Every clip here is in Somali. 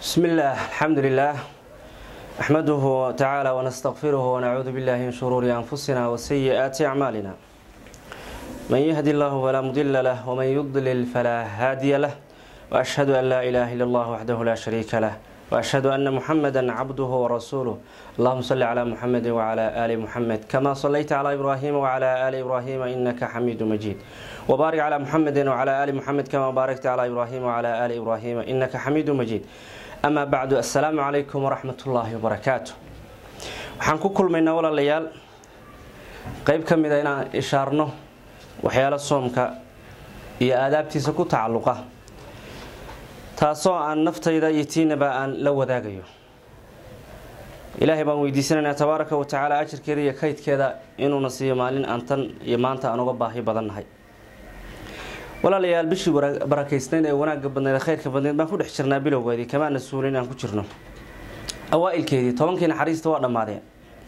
بسم الله الحمد لله نحمده تعالى ونستغفره ونعوذ بالله من شرور أنفسنا وسيئات أعمالنا من يهدي الله فلا مضل له ومن يضلل فلا هادي له وأشهد أن لا إله إلا الله وحده لا شريك له وأشهد أن محمدا عبده ورسوله اللهم صل على محمد وعلى آل محمد كما صليت على إبراهيم وعلى آل إبراهيم إنك حميد مجيد وبارك على محمد وعلى آل محمد كما باركت على إبراهيم وعلى آل إبراهيم إنك حميد مجيد أما بعد السلام عليكم ورحمة الله وبركاته waxaan ku kulmaynaa walaalayaal qeyb ka mid a inaan ishaarno waxyaalo soomka iyo aadaabtiisa ku tacalluqa taasoo aan naftayda iyo tiinaba aan la wadaagayo ilaahay baan weydiisanaynaa tabaaraka wa tacaala ajirkeeda iyo kaydkeeda inuuna siiyo maalin aan tan iyo maanta aan uga baahi badannahay walaalayaal bishii barakaysnayd ee wanaagga badneed ee khayrka badneed baan ku dhex jirnaa bilowgeedii kamaana suulin inaan ku jirno awaa-ilkeedii tobankii naxariista waa dhammaadeen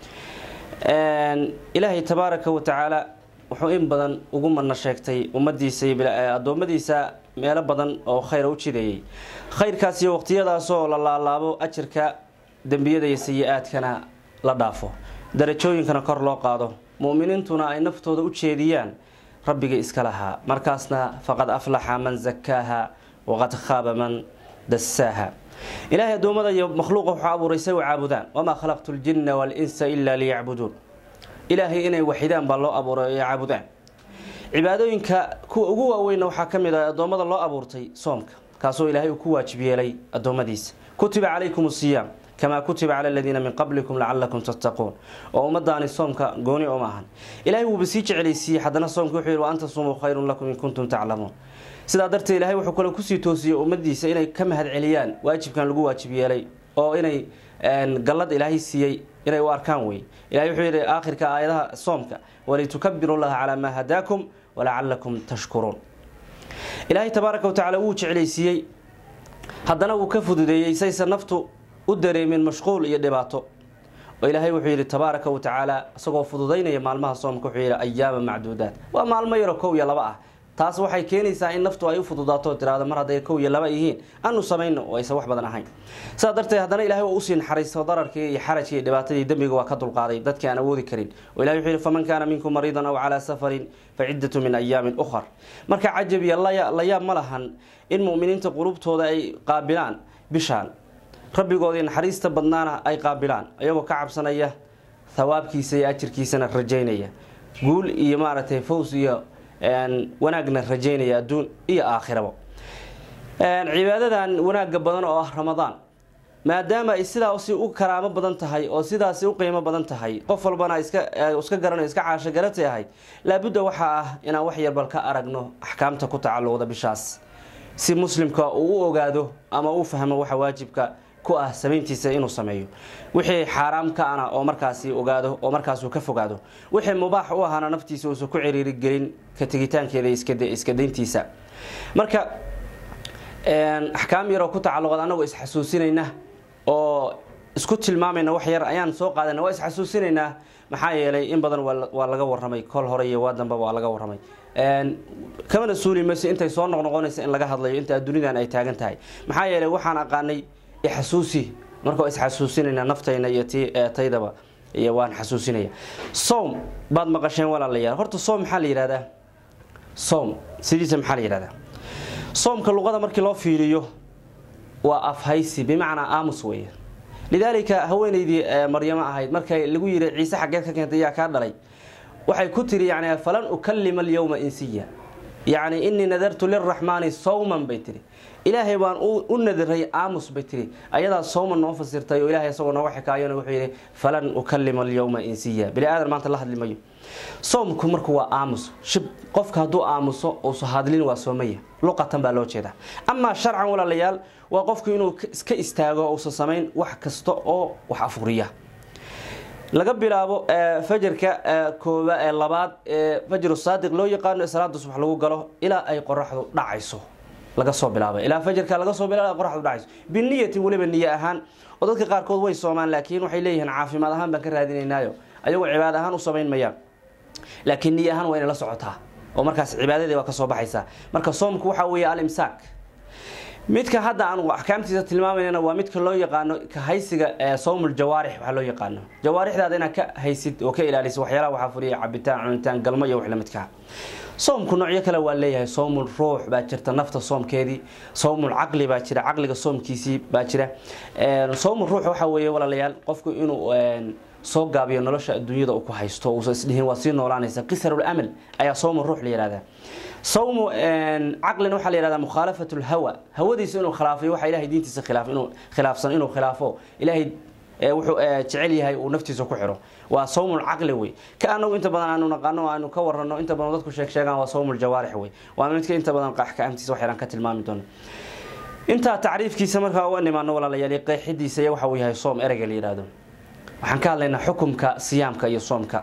ilaahay tabaaraka wa tacaala wuxuu in badan ugu madna sheegtay ummadiisa iyo addoommadiisa meelo badan oo khayra u jideeyey khayrkaas iyo waqtiyadaasoo la laalaabo ajirka dembiyada iyo sayi-aadkana la dhaafo darajooyinkana kor loo qaado mu'miniintuna ay naftooda u jeediyaan rabbiga iska lahaa markaasna faqad aflaxa man zakaaha waqad khaaba man dasaaha ilaahay addoommada iyo makhluuqa wuxuu abuuray say u caabudaan wamaa khalaqtu ljinna waalinsa ilaa liyacbuduun ilaahay inay waxidaan baa loo abuuray ay caabudaan cibaadooyinka kuwa ugu waaweynna waxaa ka mid ah addoommada loo abuurtay soomka kaasoo ilaahay uu ku waajib yeelay addoommadiisa kutiba calaykum siyaam kamaa kutiba cala aladiina min qablikum lacalakum tattaquun oo ummadaani soomka gooni oma ahan ilahay wuuba sii jecelaysiiyey haddana soomka wuxuu yihi wa anta sumuu khayrun lakum in kuntum taclamuun sidaa darteed ilahay wuxuu kale kusii toosiyey ummadiisa inay ka mahad celiyaan waajibkan lagu waajib yeelay oo inay gallad ilaahay siiyey inay u arkaan wey ilahay wuxuu yidhi aakhirka aayadaha soomka walitukabiru llaha calaa maa hadaakum walacalakum tashkuruun ilaahay tabaaraka wa tacala wuu jeclaysiiyey haddana wuu ka fududeeyey sayse naftu u dareemin mashquul iyo dhibaato oo ilaahay wuxuu yidhi tabaaraka wa tacaala isagoo fududaynaya maalmaha soomka wuxuu yidhi ayaama macduudaat waa maalmo yaro kow iyo laba ah taas waxay keenaysaa in naftu ay u fududaato tiraado mar hadday kow iyo laba yihiin anu samayno oo aysan wax badan ahayn sidaa darteed haddana ilahay waa usii naxariisto dararkii iyo xarajkii iyo dhibaatadii dembiga waa ka dulqaaday dadkii aan awoodi karin oo ilahay wuxuu yihi faman kaana minkum mariidan aw calaa safarin fa ciddatu min ayaamin ukhar marka cajab iyo layaab ma lahan in mu'miniinta qulubtooda ay qaabilaan bishaan rabbigoodii naxariista badnaana ay qaabilaan iyagoo ka cabsanaya thawaabkiisa iyo ajirkiisana rajaynaya guul iyo maaragtay fows iyo wanaagna rajaynaya adduun iyo aakhirabo cibaadadan wanaagga badan oo ah ramadaan maadaama ay sidaasi u karaamo badan tahay oo sidaasi u qiimo badan tahay qof walbana iska garanayo iska caasho garatay ahayd laabudda waxaa ah inaan wax yarbal ka aragno axkaamta ku tacalluqda bishaas si muslimka uu u ogaado ama u fahmo waxa waajibka ku ah samayntiisa inuu sameeyo wixii xaaraam ka ana oo markaasi ogaado oo markaasuu ka fogaado wixii mubaax u ahaana naftiisa uusan ku ciriiri gelin ka tegitaankeeda iska dayntiisa marka axkaam yaroo ku tacalluqad anagoo isxasuusinayna oo isku tilmaamayna wax yar ayaan soo qaadana waa isxasuusinaynaa maxaa yeelay in badan waa laga waramay kol hore iyo waa damba waa laga waramay kamana suuli mayso intay soo noqnoqonaysa in laga hadlayo inta adduunidan ay taagan tahay maxaa yeelay waxaan aqaanay ixasuusi marka waa isxasuusinayna naftayna iyo t taydaba iyo waan xasuusinaya soom baad maqasheen walaalayaal horta soom maxaa la yihahdaa soom sidiisa maxaa la yihahdaa soomka luqada markii loo fiiriyo waa afhaysi bimacnaa aamus weeye lidaalika haweeneydii maryamo ahayd markay lagu yiri ciise xaggeed ka keentay yaa kaa dhalay waxay ku tiri yani falan ukalima alyowma insiya yacni inii nadartu liraxmaani sawman bay tiri ilaahay baan u nadiray aamus bay tiri ayadaa sawman noo fasirtay oo ilahay isagoo nooga xikaayona wuxuu yidhi falan ukalima alyowma insiya bini aadan maanta la hadli mayo soomku marku waa aamus shib qofka hadduu aamuso uusa hadlin waa soomaya luqatan baa loo jeedaa amaa sharcan walaalayaal waa qofku inuu iska istaago uusan samayn wax kasta oo wax afuriya laga bilaabo fajarka kooba ee labaad ee fajru saadiq loo yaqaano ee salaada subax lagu galo ilaa ay qoraxdu dhacayso laga soo bilaaba ilaa fajarka laga soo bilaaba qoraxdu dhacayso biniyatin weliba niye ahaan oo dadka qaarkood way soomaan laakiin waxay leeyihiin caafimaad ahaan baan ka raadinaynaayo ayagoo cibaad ahaan u samayn mayaan laakiin niye ahaan waa inay la socotaa oo markaas cibaadadii waa ka soo baxaysaa marka soomku waxaa weeye alimsaak midka hadda aan axkaamtiisa tilmaamayna waa midka loo yaqaano ka haysiga sawmul jawaarix waxaa loo yaqaano jawaarixdaada inaad ka haysid oo ka ilaalisid waxyaalaha waxaa fuliya cabitaan cunitaan galmo iyo wax lamidkaa soomku noocyo kale waa leeyahay soomul ruux baa jirta nafta soomkeedii soomul caqli baa jira caqliga soomkiisii baa jira soomul ruux waxa weeye walaalayaal qofku inuu soo gaabiyo nolosha adduunyada uu ku haysto uusan isdhihin waa sii noolaanaysa qisarul amal ayaa soomul ruux la yihahdaa sawmu caqlina waxaa la yihahdaa mukhaalafat lhawa hawadiisa inuu khilaafay waxa ilahay diintiisa khilaaf inuu khilaafsan inuu khilaafo ilaahay wuxuu jecel yahay uu naftiisa ku xiro waa sawmul caqli wey ka anagu inta badan aanu naqaano aanu ka warano inta badan dadku sheeg sheegaan waa sawmul jawaarix wey waa midka inta badan axkaamtiisa wax yaraan ka tilmaami doono intaa tacriifkiisa markaa uga nimaano walaalayaal qeexidiisa iyo waxa uu yahay soom ereyga la yidhaahdo waxaan ka hadlaynaa xukumka siyaamka iyo soomka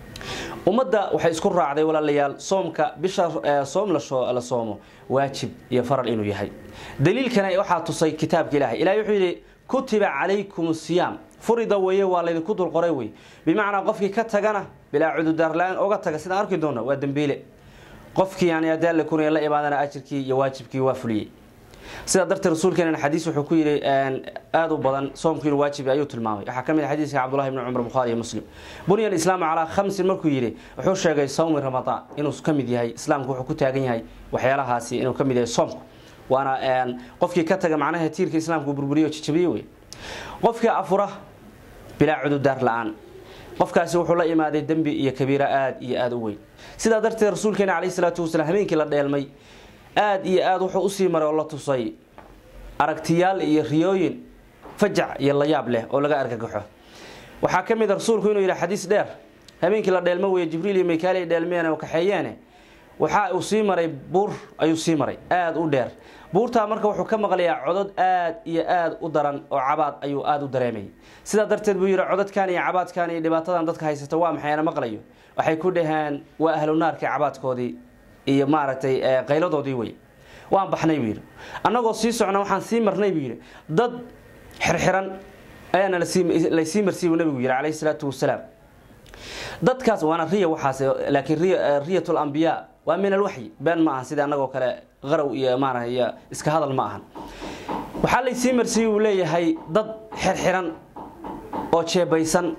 ummadda waxay isku raacday walaalayaal soomka bisha soom la soomo waajib iyo faral inuu yahay daliilkana waxaa tusay kitaabka ilahay ilahay wuxuu yidhi kutiba calaykum siyaam furida weeye waa laydinku dul qoray wey bimacnaa qofkii ka tagana bilaa cududaarla-aan oga taga sidaan arki doona waa dembiile qofkii yani haddii alle kunaya la imaadana ajirkii iyo waajibkii waa fuliyey sidaa darteed rasuulkeena xadiis wuxuu ku yidhi aada u badan soomku inuu waajib ayuu tilmaamay waxaa ka mid a xadiiska cabdullahi bni cumar bukhaari iyo muslim bunya alislaamu calaa khamsin markuu yidhi wuxuu sheegay sawmi ramadaan inuu ka mid yahay islaamku wuxuu ku taagan yahay waxyaalahaasi inuu ka mid yahay soomku waana qofkii ka taga macnaha tiirka islaamku burburiyo jajabiye wey qofkii afura bilaa cududaar la-aan qofkaasi wuxuu la imaaday dembi iyo kabiira aada iyo aada u weyn sidaa darteed rasuulkeena caleyhi salaatu wasalaam habeenkii la dheelmay aada iyo aada wuxuu usii maray oo la tusay aragtiyaal iyo riyooyin fajac iyo layaab leh oo laga argagaxo waxaa ka mid a rasuulku inuu yidhi xadiis dheer habeenkii la dheelmo weeye jibriil iyo mikaali ay dheelmeen oo kaxeeyeene waxa uu sii maray buur ayuu sii maray aada u dheer buurtaa marka wuxuu ka maqlayaa codod aad iyo aada u daran oo cabaad ayuu aada u dareemayay sidaa darteed buu yidhi cododkan iyo cabaadkan iyo dhibaatadan dadka haysata waa maxay ana maqlayo waxay ku dhaheen waa ahlu naarkii cabaadkoodii iyo maaragtay qayladoodii wey waan baxnay buu yidhi annagoo sii socna waxaan sii marnay buu yidhi dad xirxiran ayaana laysii marsiy buu nabigu yidhi calayhi salaatu wasalaam dadkaas waana riya waxaas laakiin riyat lambiyaa waa min alwaxyi been ma ahan sida annagoo kale qarow iyo maarata iyo iska hadal ma ahan waxaa laysii marsiiyey uu leeyahay dad xirxiran oo jeebaysan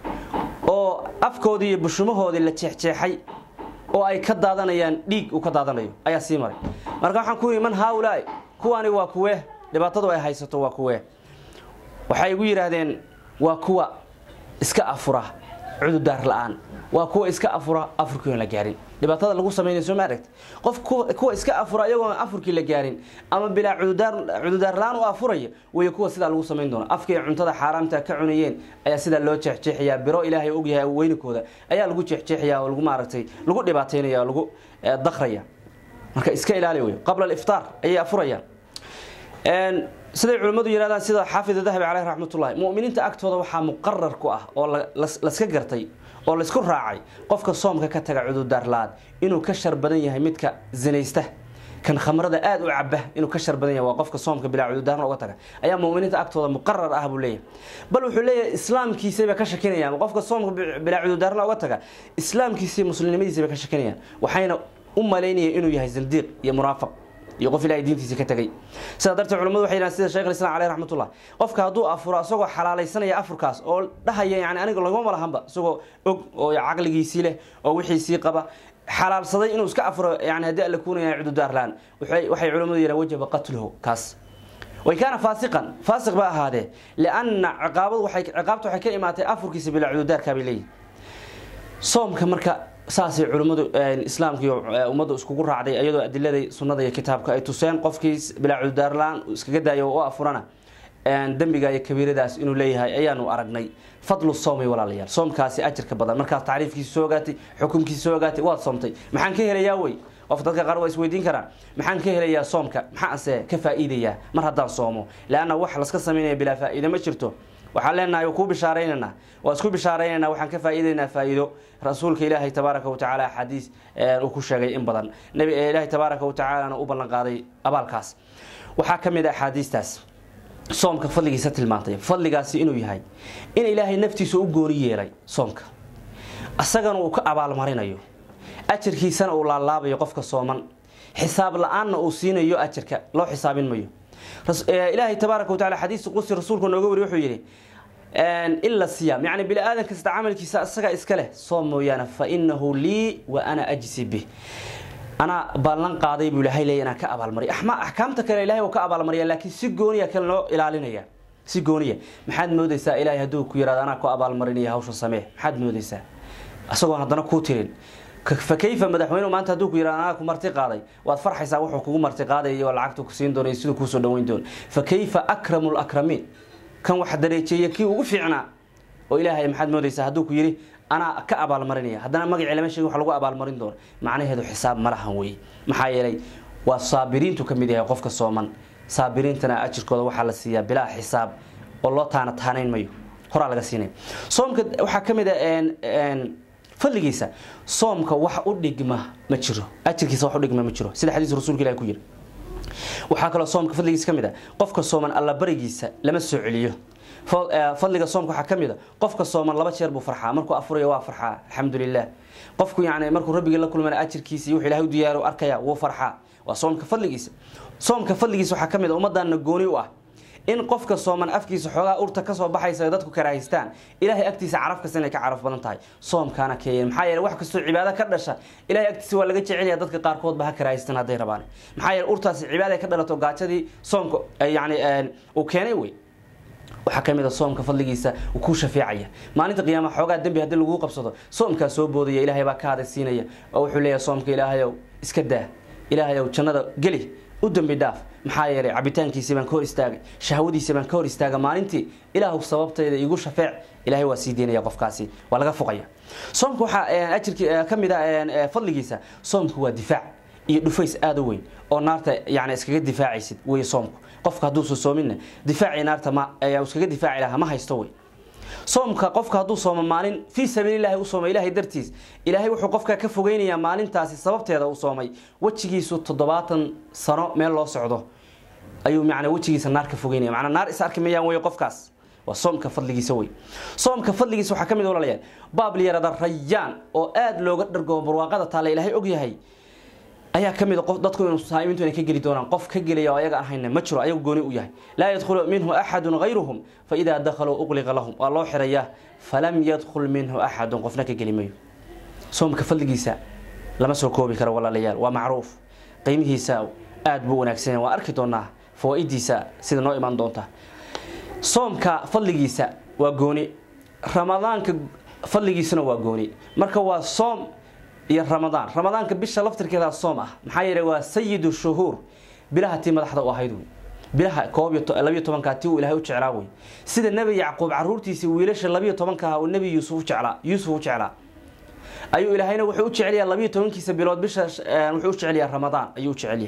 oo afkoodii iyo bushumahoodii la jeexjeexay oo ay ka daadanayaan dhiig uu ka daadanayo ayaa sii maray marka waxaan ku yidhi man haaulaai kuwaani waa kuwee dhibaatadu ay haysato waa kuwee waxay igu yidhaahdeen waa kuwa iska afura cududaar la-aan waa kuwa iska afura afurkii oon la gaarin dhibaatada lagu sameynay soo ma aragta qof kuwa iska afura iyagoon afurkii la gaarin ama bilaa cududaar la-aan u afuraya wey kuwa sidaa lagu samayn doono afkay cuntada xaaraamta ka cunayeen ayaa sidaa loo jeexjeexayaa biro ilaahay ogyahay weynikooda ayaa lagu jeexjeexaya oo lagu maaragtay lagu dhibaataynaya oo lagu dakraya marka iska ilaali wey qabla aliftaar ayay afurayaan siday culimmadu yidhahdaan sida xaafid dahabi caleyh raxmatullahi mu'miniinta agtooda waxaa muqarar ku ah oo laska gartay oo laysku raacay qofka soomka ka taga cududaar la-aad inuu ka shar badan yahay midka zinaysta kan khamrada aada u caba inuu ka shar badan yahay waa qofka soomka bilaa cududaarna uga taga ayaa mu'miniinta agtooda muqarar ah buu leeyahay bal wuxuu leeyahay islaamkiisayba ka shakinayaan qofka soomka bilaa cududaarna uga taga islaamkiisay muslimnimadiisayba ka shakinayaan waxayna u malaynayeen inuu yahay zindiiq iyo munaafiq iyo qof ilahay diintiisa ka tegay sidaa darteed culamadu waxay yidhahan sida sheekh islam caleyh raxmatullah qofka hadduu afuro isagoo xalaalaysanaya afurkaas oo dhahaya yani aniga lagama lahanba isagoo og oo caqligiisii leh oo wixiisii qaba xalaalsaday inuu iska afuro yani haddii alla kuunaya cududaar la-aan waxay culamadu yidhahan wajaba qatluhu kaas way kaana faasiqan faasiq ba ahaadee lianna ciqaabadu waxay ciqaabta waxay ka imaatay afurkiisa bilaa cududaarkaa bay leeyihin soomka marka saasay culimmadu islaamka iyo ummaddu iskugu raacday iyadoo adiladay sunnada iyo kitaabka ay tuseen qofkii bilaa cududaarlaan iskaga daayo oo afurana dembiga iyo kabiiradaas inuu leeyahay ayaanu aragnay fadlu soomi walaalayaal soomkaasi ajirka badan markaas tacriifkiisa soo ogaatay xukunkiisa soo ogaatay waad soomtay maxaan ka helayaa wey qof dadka qaar waa isweydiin karaan maxaan ka helayaa soomka maxaanse ka faa'iidayaa mar haddaan soomo leanna wax laska samaynaya bilaa faa'iida ma jirto waxaan leenahay kuu bishaaraynanaa waa isku bishaaraynanaa waxaan ka faa'iidaynaa faa'iido rasuulka ilaahay tabaaraka wa tacaala xadiis uu ku sheegay in badan nabi ilaahay tabaaraka wa tacaalana u ballan qaaday abaalkaas waxaa ka mid a axaadiistaas soomka fadligiisa tilmaantay fadligaasi inuu yahay in ilaahay naftiisa u gooni yeelay soomka isagana uu ka abaalmarinayo ajarkiisana uu laalaabayo qofka sooman xisaab la-aanna uu siinayo ajarka loo xisaabin mayo ilaahay tabaaraka wataala xadiis qudsi rasuulku nooga wari wuxuu yidhi ila siyaam yani bini aadan kasta camalkiisa isaga iska leh soom mooyaane fa inahu lii wa ana ajsi bih anaa ballan qaaday buu ilaahay leeya inaan ka abaalmariya axkaamta kale ilahay waa ka abaalmariya laakiin si gooniya kale loo ilaalinaya si gooniya maxaad moodaysaa ilaahay hadduu ku yihahdo anaa ku abaalmarinaya hawsha samee maxaad moodaysaa isagoon haddana kuu tirin fa kayfa madaxweynuhu maanta hadduu ku yihahdo anaa ku marti qaaday waad farxaysaa wuxuu kugu marti qaadaya oo lacagtu ku siin doona iyo siduu kuusoo dhaweyn doono fa kayfa akramu lakramiin kan wax dareejeeya kii ugu fiicnaa oo ilaahay maxaad moodaysaa hadduu ku yidhi anaa ka abaalmarinaya haddana magacii lama sheegi wax lagu abaalmarin doono macnaheedu xisaab ma lahan weye maxaa yeelay waa saabiriintu ka mid yahay qofka sooman saabiriintana ajirkooda waxaa la siiyaa bilaa xisaab oo loo taana taanayn mayo horaa laga siinaya soomka waxaa ka mid a fadligiisa soomka wax u dhigma ma jiro ajirkiisa wax u dhigma ma jiro sida xadiis rasuulka ilahi ku yiri waxaa kaloo soomka fadligiisa ka mid a qofka sooman allabarigiisa lama soo celiyo fadliga soomka waxaa ka mid a qofka sooman laba jeer buu farxaa markuu afurayo waa farxaa alxamdulilah qofku yani markuu rabbigii la kulmana ajirkiisa iyo wuxuu ilahay u diyaaro arkaya wuu farxaa waa soomka fadligiisa soomka fadligiisa waxaa ka mid a ummaddaanna gooni u ah in qofka sooman afkiisa xoogaa urta kasoo baxaysa dadku karaahaystaan ilaahay agtiisa caraf kasta inay ka caraf badan tahay soomkaana keeyen maxaa yeele wax kastoo cibaado ka dhasha ilahay agtiisa waa laga jecelaya dadka qaarkoodba ha karaahaystaan hadday rabaan maxaa yeele urtaasi cibaada ka dhalato gaajadii soomka yani uu keenay wey waxaa ka mid a soomka fadligiisa uu ku shafeecaya maalinta qiyaama xoogaa dembi haddii laguu qabsado soomkaa soo boodaya ilaahay baa ka hadaysiinaya oo wuxuu leeyahay soomka ilaahayow iska daa ilaahayow jannada geli u dambi dhaaf maxaa yeelay cabitaankiisii baan ka hor istaagay shahwadiisii baan ka hor istaaga maalintii ilaahu sababtayda igu shafeec ilahay waa sii deynaya qofkaasi waa laga foqaya soomka waxaa ajirki ka mid a fadligiisa soomku waa difaac iyo dhufays aada u weyn oo naarta yani iskaga difaacaysid wey soomku qofka hadduusa soominna difaacii naarta ma iskaga difaaci lahaa ma haysto wey soomka qofka hadduu soomo maalin fii sabiililahi u soomay ilahay dartiis ilaahay wuxuu qofka ka fogeynayaa maalintaasi sababteeda u soomay wejigiisu toddobaatan sano meel loo socdo ayuu man wejigiisa naar ka fogeynaya manaa naar is arki mayaan wey qofkaas waa soomka fadligiisa wey soomka fadligiisa waxaa ka mid walaalayaal baab liyarada rayaan oo aada looga dhargoo barwaaqada taale ilaahay ogyahay ayaa ka mid qof dadku inuu saaimintu inay ka geli doonaan qof ka gelaya oo ayaga aan hayna ma jiro ayagu gooni u yahay laa yadkhulu minhu axadun hayruhum fa idaa dakhaluu uqliqa lahum waa loo xirayaa falam yadkhul minhu axadun qofna ka geli mayo soomka fadligiisa lama soo koobi karo walaalayaal waa macruuf qiimihiisa aada buu wanaagsan waa arki doonaa fawaa-idiisa sida noo imaan doonta soomka fadligiisa waa gooni ramadaanka fadligiisuna waa gooni marka waa soom iyo ramadaan ramadaanka bisha laftirkeeda soom ah maxaa yeele waa sayidu shuhuur bilaha tii madaxda u ahayd wey bilaha koob labiyo tobankaa tii uu ilahay u jeclaa wey sida nebi yacquub caruurtiisii wiilasha labiyo tobankaha uu nebi yuusuf ujeclaa yuusuf u jeclaa ayuu ilaahayna wuxuu u jecelyaa labiyo tobankiisa bilood bisha wuxuu u jecelyaa ramadaan ayuu u jecelyaa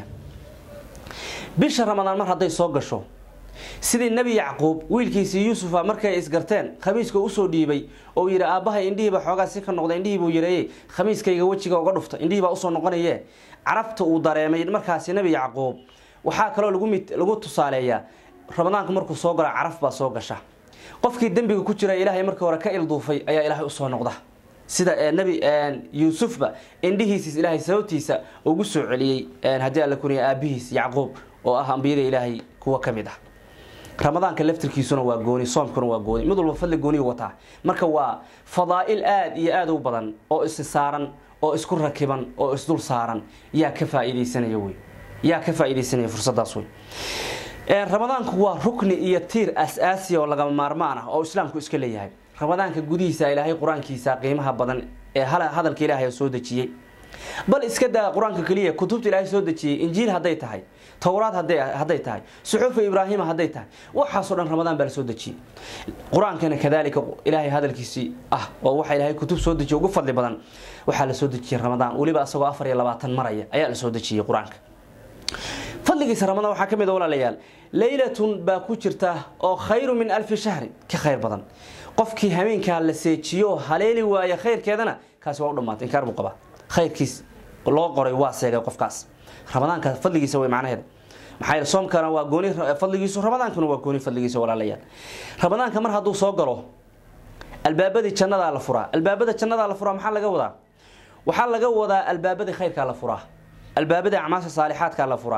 bisha ramadaan mar hadday soo gasho sidii nebi yacquub wiilkiisii yuusufa markay isgarteen khamiiska usoo dhiibay oo yidhi aabbahay indhihiiba xoogaa si ka noqda indhihiibuu yareeyey khamiiskayga wejiga uga dhufta indhihiibaa usoo noqonaye carabta uu dareemay markaasi nebi yacquub waxaa kaloo lagu tusaaleeyaa ramadaanku markuu soo galo caraf baa soo gasha qofkii dembiga ku jira ilaahay markii hore ka ilduufay ayaa ilaahay usoo noqda sida nebi yuusufba indhihiisiis ilaahay sababtiisa ugu soo celiyey haddii alla kuniya aabihiis yacquub oo ah ambiyada ilaahay kuwa ka mid ah ramadaanka laftirkiisuna waa gooni soomkuna waa gooni mid walba fadli gooniyu wataa marka waa fadaa'il aada iyo aada u badan oo isi saaran oo isku rakiban oo isdul saaran yaa ka faa'iidaysanaya wey yaa ka faa'iidaysanaya fursadaas wey ramadaanku waa rukni iyo tiir as-aasiya oo lagama maarmaan ah oo islaamku iska leeyahay ramadaanka gudihiisa ilaahay qur-aankiisa qiimaha badan ee hadalka ilaahay soo dejiyey bal iska daa qur-aanka keliya kutubta ilaahay soo dejiyey injiil hadday tahay towraad hadday tahay suxuufa ibraahima hadday tahay waxaasoo dhan ramadaan baa la soo dejiyey qur-aankana kadaalika ilaahay hadalkiisii ah oo waxa ilaahay kutub soo dejiye ugu fadli badan waxaa la soo dejiyey ramadaan weliba isagoo afar iyo labaatan maraya ayaa la soo dejiyey qur-aanka fadligiisa ramadaan waxaa ka mid a walaalayaal leylatun baa ku jirta oo khayru min alfi shahrin ka khayr badan qofkii habeenkaa la seejiyo haleeli waaya khayrkeedana kaasi waa u dhamaatay inkaar buu qabaa khayrkiis loo qoray waa seegay qofkaas ramadaanka fadligiisa way macnaheeda maxaa yeele soomkana waa gooni fadligiisu ramadaankuna waa gooni fadligiisa walaalayaal ramadaanka mar hadduu soo galo albaabadii jannadaa la furaa albaabada jannadaa la furaa maxaa laga wadaa waxaa laga wadaa albaabadii khayrkaa la furaa albaabadii acmaasha saalixaadkaa la furaa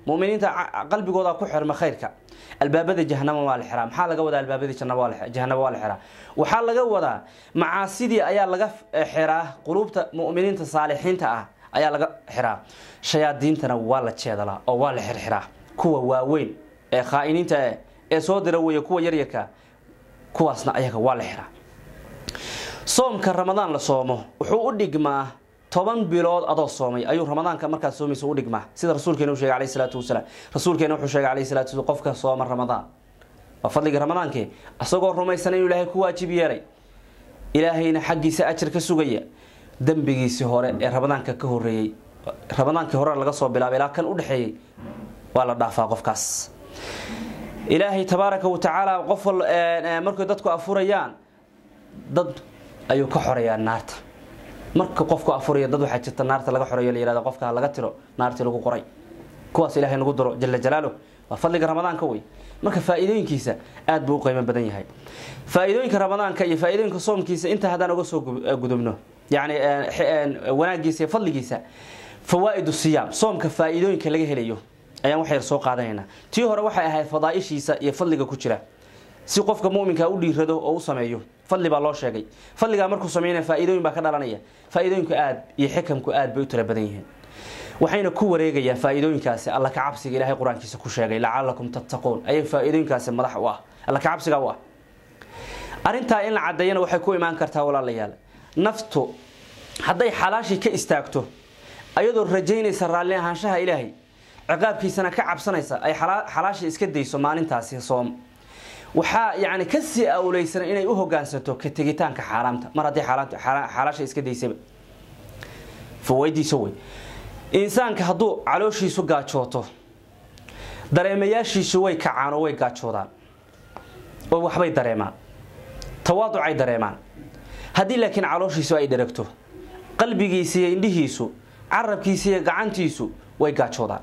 muminiinta qalbigooda ku xirma khayrka albaabada jahanama waa la xiraa maxaa laga wadaa albaabadii jahanaba waa la xiraa waxaa laga wadaa macaasidii ayaa laga xiraa quluubta muminiinta saalixiinta ah ayaa laga xiraa shayaadiintana waa la jeedalaa oo waa la xirxiraa kuwa waaweyn ee khaa'iniinta ee soo dira weeye kuwa yaryarka kuwaasna ayaga waa la xiraa soomka ramadaan la soomo wuxuu u dhigmaa toban bilood adoo soomay ayuu ramadaanka markaad soomaysa u dhigmaa sida rasuulkeena u sheegay alayhi salaatu wasalaam rasuulkeena wuxuu sheegay alayhi salaatu wasalaam qofka sooma ramadaan waa fadliga ramadaankee asagoo rumaysan inuu ilaahay ku waajib yeelay ilaahayna xaggiisa ajar ka sugaya dembigiisii hore ee ramadaanka ka horeeyey ramadaankii hore laga soo bilaabay ilaa kan u dhexeeyey waa la dhaafaa qofkaas ilaahay tabaaraka wa tacaala qof markay dadku afurayaan dad ayuu ka xoreeyaa naarta marka qofku afuraya dad waxaa jirta naarta laga xoreeyo la yihahdo qofka laga tiro naartii lagu qoray kuwaas ilaahay nagu daro jala jalaaluh waa fadliga ramadaanka wey marka faa'iidooyinkiisa aad buu u qiimo badan yahay faa'iidooyinka ramadaanka iyo faa'iidooyinka soomkiisa inta haddaan uga soo gudubno yacni wanaagiisa iyo fadligiisa fawaa'idu siyaam soomka faa'iidooyinka laga helayo ayaan wax yar soo qaadanaynaa tii hore waxay ahayd fadaa'ishiisa iyo fadliga ku jira si qofka muminka u dhiirado oo u sameeyo fadli baa loo sheegay fadligaa markuu sameynaya faa'iidooyin baa ka dhalanaya faa'iidooyinku aad iyo xikamku aad bay u tala badan yihiin waxayna ku wareegayaan faa'iidooyinkaasi alla ka cabsiga ilaahay qur-aankiisa ku sheegay lacalakum tattaquun ayay faa'iidooyinkaasi madax u ah alla ka cabsiga u ah arrintaa in la caddeeyana waxay ku imaan kartaa walaalayaal naftu hadday xalaashii ka istaagto ayadoo rajaynaysa raalli ahaanshaha ilaahay ciqaabkiisana ka cabsanaysa ay xalaashii iska dayso maalintaasi soom waxaa yani kasii awleysan inay u hogaansanto ka tegitaanka xaaraamta mar haddii xalaasha iska daysaba fawaydiiso wey insaanka hadduu calooshiisu gaajooto dareemayaashiisu way kacaan oo way gaajoodaan oo waxbay dareemaan tawaaducay dareemaan haddii laakiin calooshiisu ay dheragto qalbigiisa iyo indhihiisu carabkiisa iyo gacantiisu way gaajoodaan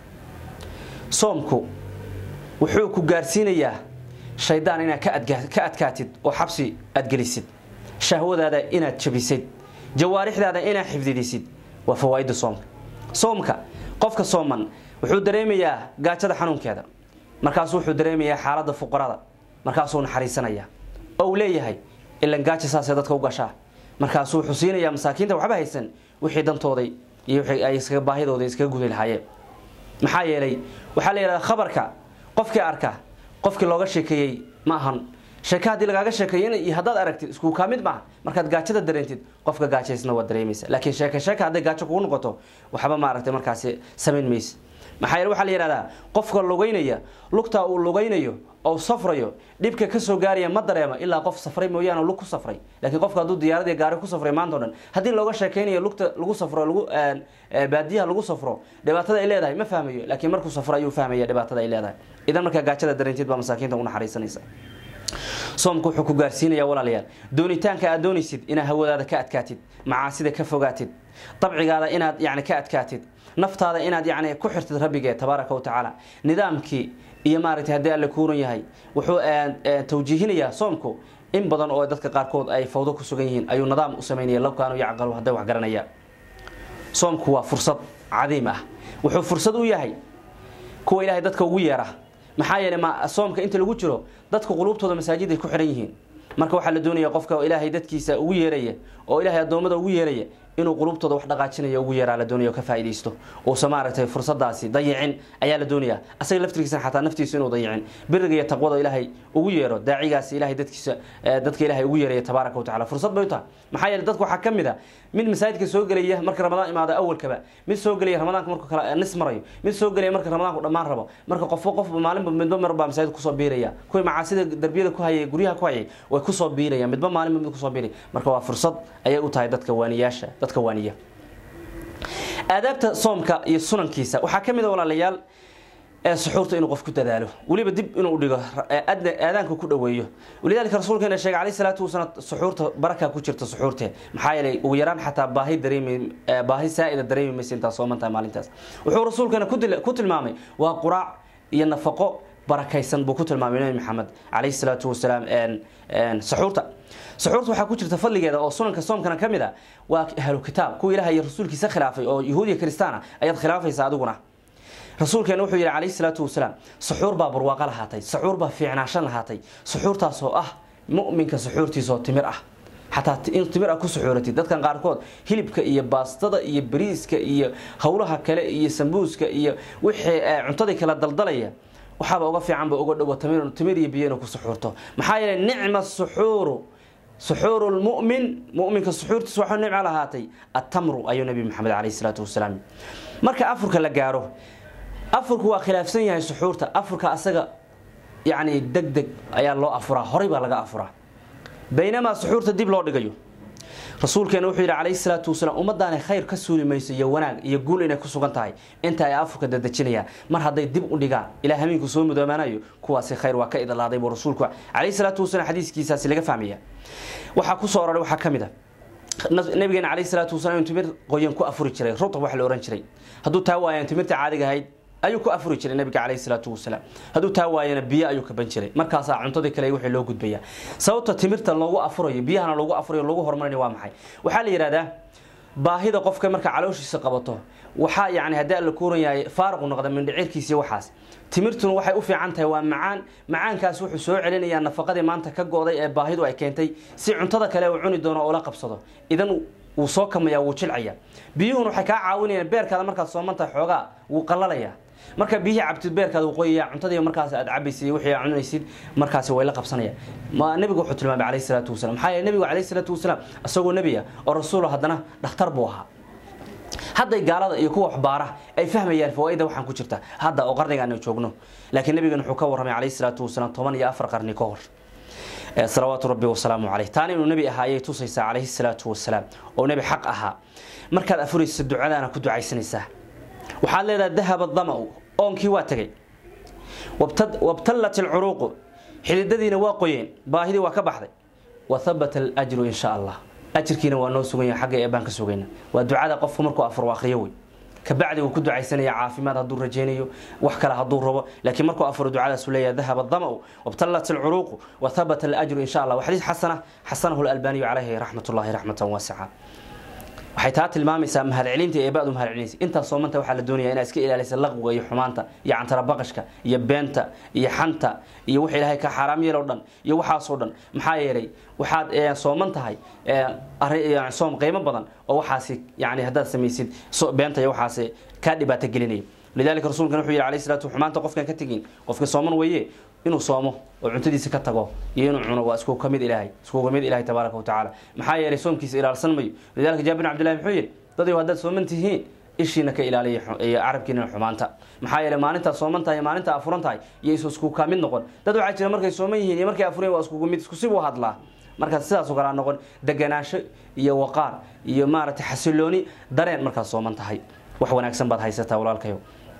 soomku wuxuu ku gaarsiinayaa shaydaan inaad ka adkaatid oo xabsi aad gelisid shahwadaada inaad jabisid jawaarixdaada inaad xifdidisid waa fawaaidda soomka soomka qofka sooman wuxuu dareemayaa gaajada xanuunkeeda markaasuu wuxuu dareemayaa xaaladda fuqarada markaasuu naxariisanaya oo uu leeyahay ilan gaaja saasee dadka u gashaa markaasuu wuxuu siinayaa masaakiinta waxba haysan wixii dantooday iyo wixii ay iskaga baahidooda iskaga gudi lahaayeen maxaa yeelay waxaa la yidhahdaa khabarka qofkii arka qofkii looga sheekeeyey ma ahan sheeke haddii lagaaga sheekeeyo iyo haddaad aragtid isku kaa mid maaha markaad gaajada dareentid qofka gaajaysna waad dareemaysa laakiin sheeke sheeke hadday gaajo kugu noqoto waxba maaragtay markaasi samayn maysa maxaa yeele waxaa la yidhahdaa qofka lugaynaya lugtaa uu lugaynayo oo safrayo dhibka ka soo gaaraya ma dareema ilaa qof safray mooyaane lug ku safray laakiin qofka hadduu diyaaradii gaari ku safray maanta o dhan haddii looga sheekeynayo lugta lagu safro lagu baadiyaha lagu safro dhibaatada ay leedahay ma fahmayo laakiin markuu safro ayuu fahmaya dhibaatada ay leedahay idan markaa gaajada dareentid baa masaakiinta u naxariisanaysa soomku wuxuu ku gaarsiinayaa walaalayaal doonitaanka aad doonaysid inaad hawadaada ka adkaatid macaasida ka fogaatid dabcigaada inaad yani ka adkaatid naftaada inaad yani ku xirtid rabbigee tabaaraka wa tacaala nidaamkii iyo maaragtay haddii alle kuuran yahay wuxuu tawjiihinayaa soomku in badan oo dadka qaarkood ay fawdo ku sugan yihiin ayuu nidaam u samaynaya lowkaanu yacqalu hadday wax garanayaan soomku waa fursad cadiim ah wuxuu fursad u yahay kuwa ilaahay dadka ugu yeera maxaa yeelay ma soomka inta lagu jiro dadka quluubtooda masaajiday ku xihan yihiin marka waxaa la doonaya qofka ilaahay dadkiisa ugu yeeraya oo ilaahay addoommada ugu yeeraya inuu qulubtooda wax dhaqaajinaya ugu yeeraa la doonaya ka faa'iidaysto uusa maaragtay fursadaasi dayicin ayaa la doonaya asaga laftirkiisana xataa naftiisa inuu dayicin biriga iyo taqwada ilaahay ugu yeero daacigaasi ilaahay dadkiisa dadka ilaahay ugu yeeraya tabaaraka wa tacala fursad bay u tahay maxaa yeele dadku waxaa ka mid a mid masaajidka soo gelaya marka ramadaan imaado awalkaba mid soo gelaya ramadaanka markuu kala nis marayo mid soo gelaya marka ramadaanku dhammaan rabo marka qofba qofba maalinba midba mar baa masaajid kusoo biiraya kuwii macaasida darbiyada ku hayay guryaha ku hayay way kusoo biirayaan midba maalinba mid kusoo biiraya marka waa fursad ayay u tahay dadka waaniyaasha dadka waaniya aadaabta soomka iyo sunankiisa waxaa ka mid a walaalayaal suxuurta inuu qof ku dadaalo weliba dib inuu dhigo aadaanka ku dhoweeyo walidaalika rasuulkeena sheegay calayhi salaatu wasalaam suxuurta baraka ku jirta suxuurte maxaa yeelay ugu yaraan xataa baahi dareemi baahi saa'ida dareemi maysa intaa sooman tahay maalintaas wuxuu rasuulkeena ku tilmaamay waa quraac iyo nafaqo barakaysan buu ku tilmaamay nabi maxamed calayhi salaatu wasalaam suxuurta suxuurta waxaa ku jirta fadligeeda oo sunanka soomkana ka mid a waa ahlu kitaab kuwa ilaah iyo rasuulkiisa khilaafay oo yahuud iyo kristaan ayaad khilaafaysa adiguna rasuulkeena wuxuu yidhi calayhi salaatu wasalaam suxuur baa barwaaqo lahaatay suxuur baa fiicnaashan lahaatay suxuurtaas oo ah mu'minka suxuurtiisa oo timir ah xataa in timir ah ku suxuuratid dadkan qaarkood hilibka iyo baastada iyo bariiska iyo howlaha kale iyo sambuuska iyo wixii cuntadii kala daldalaya waxaaba uga fiicanba uga dhowo timir iyo biyo inuu ku suxuurto maxaa yeelay nicma suxuuru suxuuru lmu'min mu'minka suxuurtiisa waxaa nicmo lahaatay attamru ayuu nabi maxamed calayhi salaatu wasalaam marka afurka la gaaro afurku waa khilaafsan yahay suxuurta afurka asaga yacni deg deg ayaa loo afuraa horay baa laga afuraa baynamaa suxuurta dib loo dhigayo rasuulkeena wuxuu yidhi calayhi salaatu wasalaam ummadaanay khayr ka suuli mayso iyo wanaag iyo guul inay ku sugan tahay inta ay afurka dadejinayaan mar hadday dib u dhigaan ilaa hameenku soo mudoomaanayo kuwaasi khayr waa ka idlaaday buu rasuulku calayhi salaatu wasalaam xadiiskiisaasi laga fahmaya waxaa ku soo aroray waxaa ka mid a nabigeena calayhi salaatu wasalaam inuu timir qoyan ku afuri jiray rutab wax la ohan jiray hadduu taa waayaan timirta caadiga ahayd ayuu ku afuri jiray nabiga calayhi salaatu wasalaam hadduu taa waayana biyo ayuu kaban jiray markaasaa cuntadii kale wixii loo gudbaya sababta timirta loogu afurayo biyahana loogu afurayo loogu horumarinayo waa maxay waxaa la yidhahdaa baahida qofka marka calooshiisa qabato waxaa yani haddii alla kuuran yahay faaruqu noqda mindhicirkiisa iyo waxaas timirtuna waxay u fiican tahay waa macaan macaankaas wuxuu soo celinayaa nafaqadii maanta ka go-day ee baahidu ay keentay si cuntada kale uu cuni doono oo la qabsado idan wuu soo kamaya wuu jilcaya biyuhuna waxay kaa caawinayaan beerkaada markaad soomantahay xoogaa wuu qallalaya marka biyihii cabtid beerkaada uu qoyaya cuntadii markaas aad cabaysid wixii aad cunaysid markaasi way la qabsanayaan ma nabigu wuxuu tilmaamay calayhi salaatu wasalaam maxaa yeele nabigu calayhi salaatu wasalaam isagoo nebi ah oo rasuul haddana dhakhtar buu ahaa hadday gaalada iyo kuwa waxbaara ay fahmayaan fawaaida waxaan ku jirta hadda oo qarnigaan ay joogno laakiin nabigan wuxuu ka warramay calayhi salaatu wasalaam toban iyo afar qarni ka hor salawaatu rabbi wasalaamu caleyh taana inuu nebi ahaa ayay tusaysaa calayhi salaatu wasalaam oo nebi xaq ahaa markaad afuraysa ducadaana ku ducaysanaysaa waxaad leedahay dahaba damau oonkii waa tegey wabtallat alcuruuqu xididadiina waa qoyeen baahidii waa ka baxday wa habata alajru in sha allah ajirkiina waa noo sugan yahay xagga eebaan ka sugayna waa ducada qofku markuu afur akhriyo wey kabacdi uu ku ducaysanaya caafimaad hadduu rajaynayo wax kale hadduu rabo laakiin markuu afuro ducadaasuu leeyahay dahaba damau wabtallat alcuruuqu wa habata alajru in sha allah wa xadiis xasana xasanahu lalbaaniyu calayhi raxmat ullahi raxmatan waasica waxay taa tilmaamaysaa mahadcelinta ee baad u mahadcelinaysa intaas soomanta waxaa la doonaya inaad iska ilaalisa laqwiga iyo xumaanta iyo cantarabaqashka iyo beenta iyo xanta iyo wax ilaahay ka xaaraam yeeloo dhan iyo waxaasoo dhan maxaa yeelay waxaad sooman tahay soom qiimo badan oo waxaasi yani haddaad samaysid beenta iyo waxaasi kaa dhibaato gelinaya lidalika rasuulkan wuxuu yidhi alayh salatu xumaanta qofkaan ka tegin qofka sooman weeye inuu soomo oo cuntadiisa ka tago iyo inuu cuno waa isku kamid ilaahay iskuga mid ilahay tabaaraka watacaala maxaa yeelay soomkiisa ilaalsan mayo lidalika jaabir bin abdillahi muxuu yidhi dadayo haddaad sooman tihiin ishiina ka ilaaliya iyo carabkiina xumaanta maxaa yeelay maalintaad sooman tahay maalinta afuran tahay iyo isu isku ka mid noqon dad waxaa jira markay sooman yihiin iyo markay afuran waa iskugu mid isku sibuu hadlaa markaas sidaas oo kale noqon deganaansho iyo waqaar iyo maaragtay xasilooni dareen markaad sooman tahay wax wanaagsan baad haysataa walaalkayo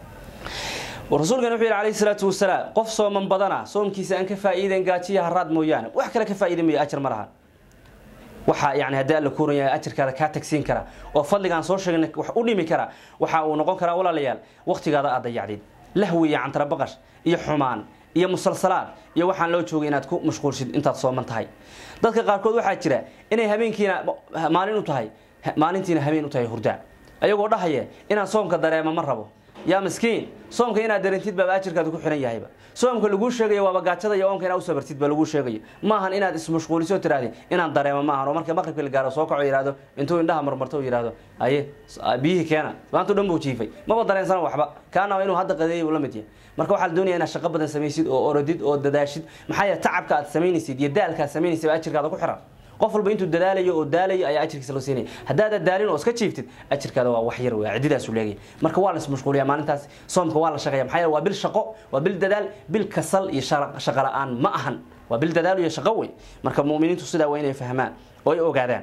rasuulkan wuxuu yidhi calayhi salaatu wasalaam qof sooman badana soomkiisa aan ka faa'iideen gaajiya haraad mooyaane wax kale ka faa'iida mayo ajar ma laha waxa yani haddii alla kuuran yahay ajarkaada kaa tagsiin kara oo fadligaan soo sheegnay wax u dhimi kara waxa uu noqon karaa walaalayaal waqtigaada aad dayacdid lahwi iyo cantarabaqash iyo xumaan iyo musalsalaad iyo waxaan loo joogay inaad ku mashquulshid intaad sooman tahay dadka qaarkood waxaa jira inay habeenkiina maalin u tahay maalintiina habeen u tahay hurdaa ayagoo dhahaya inaan soomka dareema ma rabo yaa miskiin soomka inaad dareentid baaba ajirkaada ku xihan yahayba soomka laguu sheegayo waaba gaajada iyo oonka inaad u sabartid ba laguu sheegayo maahan inaad ismashquuliso tirahdid inaan dareemo maahan oo marka maqribka la gaaro soo kaco yihahdo intuu indhaha marmarto yihahdo aye biyihii keena maanta dhan buu jiifay maba dareensana waxba kaana inuu hadda qadeeyay uu la mid yahay marka waxaa la doonaya inaad shaqo badan samaysid oo orodid oo dadaashid maxaa yeele tacabka aad samaynaysid iyo daalka aad samaynaysid baa ajirkaada ku xiran qof walba intuu dadaalayo oo daalayo ayaa ajirkiisa loo siinaya haddaadan daalin oo iska jiiftid ajirkaada waa wax yar wey cididaasu leegaya marka waa la ismashquuliya maalintaas soomka waa la shaqeeya maxaa yeele waa bil shaqo waa bil dadaal bil kasal iyo shaqo la-aan ma ahan waa bil dadaal iyo shaqo wey marka mu'miniintu sidaa waa inay fahmaan oo ay ogaadaan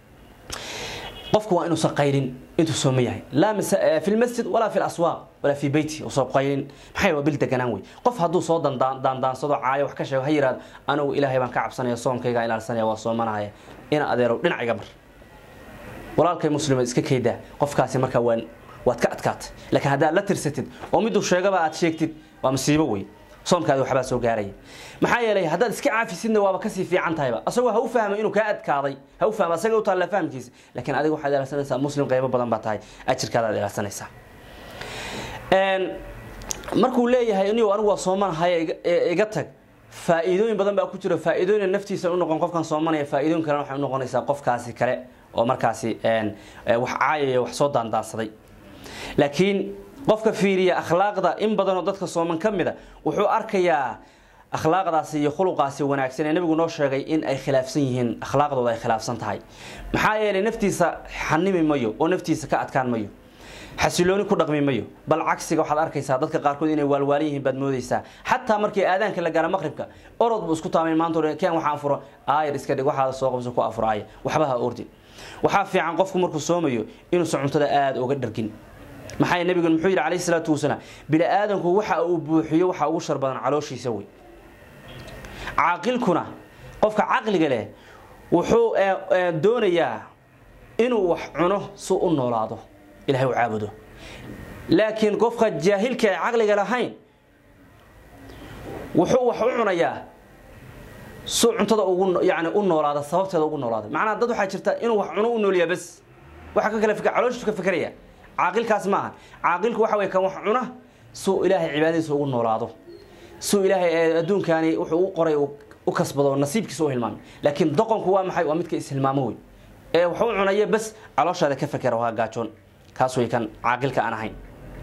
qofku waa inuusan qaylin intuu sooma yahay laa fi lmasjid walaa fi laswaaq walaa fi beyti usan qaylin maxay waa bil deganaan wey qof hadduu soo daandaansado caayo wax ka sheego ha yihahdo anigu ilaahay baan ka cabsanaya soomkayga ilaalsanaya waa soomanahaya ina adeerow dhinac iga mar walaalkay muslima iska kaydaa qofkaasi markaa waa waad ka adkaatay laakiin haddaad la tirsatid oo miduu sheegaba aad sheegtid waa masiibo wey soomkaadi waxbaa soo gaaraya maxaa yeelay haddaad iska caafisidna waaba kasii fiican tahayba asagoo ha u fahmo inuu kaa adkaaday ha u fahmo asaga u taalla fahamkiisa laakiin adiga waxaad ilaalsanaysaa muslim qiimo badan baa tahay ajirkaadaad ilaalsanaysaa markuu leeyahay inigu anigu waa soomanahay iga tag faa-iidooyin badan baa ku jira faa-iidooyin naftiisa u noqon qofkan soomanaya faa-iidooyin kalena waxay unoqonaysaa qofkaasi kale oo markaasi wax caayaya wax soo daandaansaday laakiin qofka fiiriya akhlaaqda in badanoo dadka sooman ka mida wuxuu arkayaa akhlaaqdaasi iyo khuluqaasi wanaagsan ee nabigu noo sheegay in ay khilaafsan yihiin akhlaaqdooda ay khilaafsan tahay maxaa yeelay naftiisa xanimi mayo oo naftiisa ka adkaan mayo xasilooni ku dhaqmi mayo bal cagsiga waxaad arkaysaa dadka qaarkood inay waalwaalan yihiin baad moodaysaa xataa markii aadaanka la gaara maqribka orod buu isku taamay maanta o keen waxaan furo aayar iska dhig waxaada soo qabso ku afur aaya waxba ha ordin waxaa fiican qofku markuu soomayo inuusan cuntada aada uga dhargin maxaa nabigu muxuu yidhi calayhi salaatu wasalaam bini aadanku waxa uu buuxiyo waxa ugu shar badan calooshiisa wey caaqilkuna qofka caqliga leh wuxuu doonayaa inuu wax cuno si u noolaado ilahay u caabudo laakiin qofka jaahilka ee caqliga lahayn wuxuu wax u cunayaa si cuntada ugu yani u noolaada sababteeda ugu noolaada macnaa dad waxaa jirta inuu wax cuno u noolyaa bas waxa ka kale calooshiisu ka fikeraya caaqilkaas maaha caaqilku waxa wey kan wax cuna suu ilaahay cibaadadiisa ugu noolaado suu ilaahay adduunkaani wuxuu u qoray u kasbado nasiibkiisa u hilmaamay laakiin doqonku waa maxay waa midka ishilmaamo wey ee wax u cunaya bas calooshaada ka fekera waa gaajoon kaas way kan caaqilka aan ahayn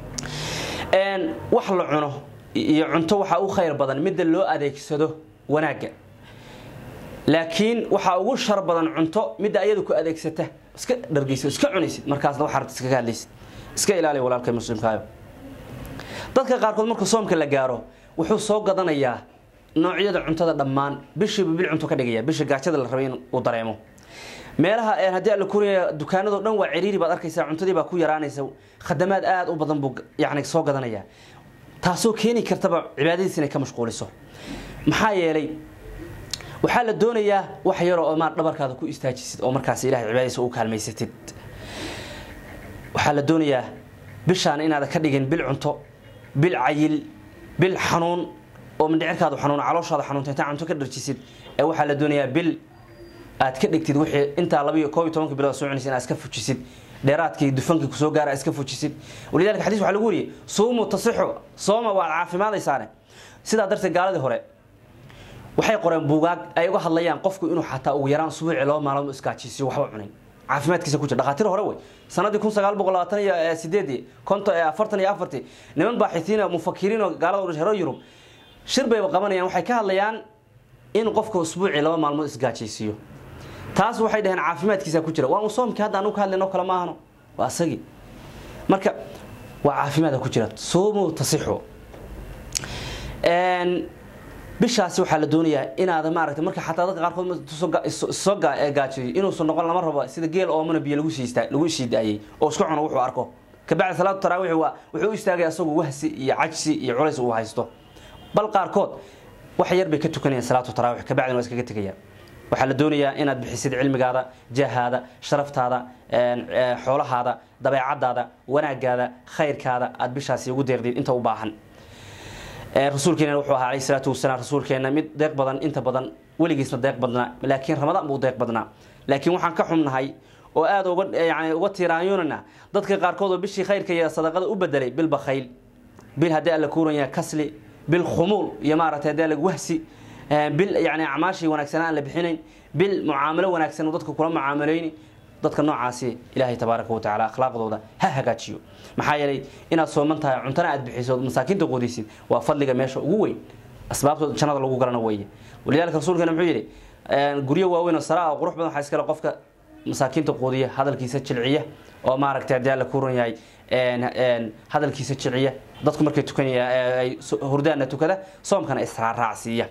wax la cuno iyo cunto waxaa u khayr badan midda loo adeegsado wanaagga laakiin waxaa ugu shar badan cunto midda ayada ku adeegsata iska dhargeysa iska cunaysid markaasna waxaa rabta iskaga hadlaysid iska ilaali walaalka muslimkaayo dadka qaarkood marka soomka la gaaro wuxuu soo gadanayaa noocyada cuntada dhammaan bishiiba bil cunto ka dhigaya bisha gaajada la rabay in uu dareemo meelaha haddii alla kuriya dukaanado dhan waa ciriiri baad arkaysaa cuntadii baa ku yaraanaysa khadamaad aada u badan buu yani soo gadanayaa taasoo keeni kartaba cibaadadiis inay ka mashquuliso maxaa yeelay waxaa la doonayaa wax yaroo oo maan dhabarkaada ku istaajisid oo markaas ilahay cibaadadiisa u kaalmaysatid waxaa la doonayaa bishaan inaada ka dhigin bil cunto bil cayil bil xanuun oo mindhicirkaadu xanuun calooshaada xanuunta intaa cunto ka dharjisid ee waxaa la doonayaa bil aad ka dhigtid wixii intaa labiyo koob iyo tobanka bilood soo cunaysa inaad iska fujisid dheeraadkii dufankii kusoo gaara aad iska fujisid walidalika xadiis waxaa lagu wariyey suumu tasixu sooma waad caafimaadaysaane sidaa darteed gaaladii hore waxay qoreen buugaag ay uga hadlayaan qofku inuu xataa ugu yaraan subuuci laba maalmood iskaajisiyo waxba cunin caafimaadkiisa ku jira dhakhaatiir hore wey sanadii kun sagaal boqol labaatan iyo sideedii konto afartan iyo afartii niman baaxisiin mufakiriin oo gaalada udhashay reer yurub shir bayba qabanayaan waxay ka hadlayaan in qofka usbuucii laba maalmood isgaajaysiiyo taas waxay dhaheen caafimaadkiisa ku jira waa un soomkii hadda anu ka hadlayno kale ma ahano waa asagii marka waa caafimaada ku jira suumu tasixu bishaasi waxaa la doonayaa inaada maaragtay marka xataa dadka qaarkood soo gaajiyo inuusan noqon lama rabo sida geel oomana biyo lagu siista lagu sii daayay oo iska cuno wuxuu arko kabacdi salaatu taraawiix waa wuxuu u istaagay asagoo wahsi iyo cajsi iyo culays uu haysto bal qaarkood wax yar bay ka tukanayaan salaatu taraawiix kabacdina waa iskaga tegayaan waxaa la doonayaa inaad bixisid cilmigaada jahaada sharaftaada xoolahaada dabeecadaada wanaagaada khayrkaada aad bishaasi ugu deeqdid inta u baahan rasuulkeena wuxuu ahaa alayhi salaatu wasalaam rasuulkeena mid deeq badan inta badan weligiisna deeq badnaa laakiin ramadaan buu deeq badnaa laakiin waxaan ka xumnahay oo aada uga yani uga tiiraanyonana dadka qaarkood oo bishii khayrka iyo sadaqada u bedelay bil bakhayl bil haddii alla kuuran yahay kasli bil khumuul iyo maaragtay haddii alla wahsi bil yani acmaashii wanaagsanaa aan la bixinayn bil mucaamalo wanaagsan dadka kula mucaamalayni dadka noocaasi ilaahay tabaaraka watacaala akhlaaqdooda ha hagaajiyo maxaa yeelay inaad sooman tahay cuntana aad bixiso masaakiinta quudaysid waa fadliga meesha ugu weyn asbaabtooda jannada lagu galana weeye walidaalika rasuulkeena muxuu yidhi guryo waaweyn oo saraa oo qurux badan waxaa iskale qofka masaakiinta quudiya hadalkiisa jilciya oo maaragtay haddii alla ku ran yahay hadalkiisa jilciya dadku markay tukanaya ay hurdaana tukada soomkana israaraacsiiya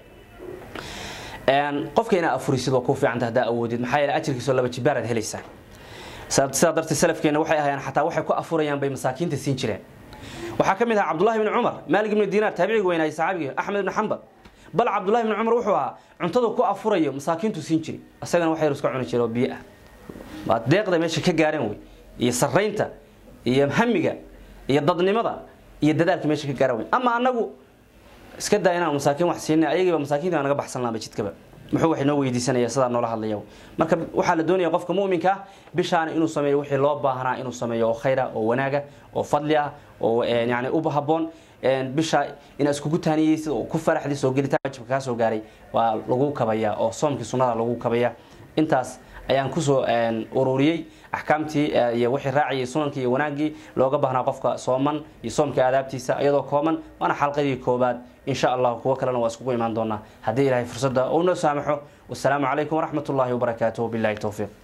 qofka inaa afurisid waa ku fiicanta haddaa awoodid maxaa yeele ajirkiisoo laba jibaaraad helaysaa sidaa darteed salafkeena waxay ahayaan xataa waxay ku afurayaan bay masaakiinta siin jireen waxaa ka mid ahaa cabdullahi bni cumar maalik ibni diinaar taabiciga weynaayay saxaabigii axmed ibni xambal bal cabdullahi bni cumar wuxuu ahaa cuntada ku afurayo masaakiintu siin jiray isagana wax yar iska cuni jira oo biyo ah waa deeqda meesha ka gaareen wey iyo saraynta iyo hamiga iyo dadnimada iyo dadaalka meesha ka gaareen wey ama anagu iska daa inaan masaakiin wax siinay ayagiiba masaakiinta baa naga baxsan laaba jidkaba muxuu wax inoo weydiisanaya sidaa noola hadlaya marka waxaa la doonaya qofka mu'minka ah bishaana inuu sameeyo wixii loo baahnaa inuu sameeyo oo khayra oo wanaaga oo fadli ah oo yani u haboon bisha inaad iskugu taaniyeysid oo ku faraxdii soo gelitaan waajibka kaa soo gaaray waa lagu kabaya oo soomkii sunnada lagu kabaya intaas ayaan kusoo ururiyey axkaamtii iyo wixii raaciyay sunankii iyo wanaaggii looga baahnaa qofka sooman iyo soomka aadaabtiisa iyadoo kooban waana xalqadii koobaad insha allah kuwo kalena waa iskugu imaan doonaa haddii ilahay fursadda uu noo saamaxo wasalaamu calaykum waraxmat ullahi wabarakaatuh billahi towfiiq